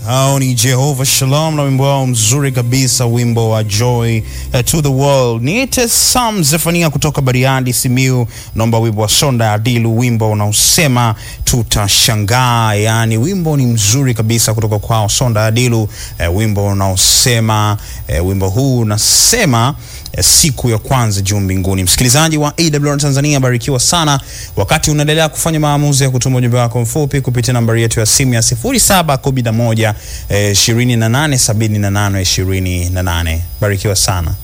Hao ni Jehovah Shalom na wimbo wao mzuri kabisa, wimbo wa Joy uh, to the World. Niite Sam Zefania kutoka Bariadi, Simiu, naomba wimbo wa Sonda Adilu, wimbo unaosema tutashangaa. Yani wimbo ni mzuri kabisa kutoka kwao Sonda Adilu, uh, wimbo unaosema uh, wimbo huu unasema siku ya kwanza juu mbinguni. Msikilizaji wa AWR Tanzania, barikiwa sana wakati unaendelea kufanya maamuzi ya kutuma ujumbe wako mfupi kupitia nambari yetu ya simu ya 0711 28 78 28. Barikiwa sana.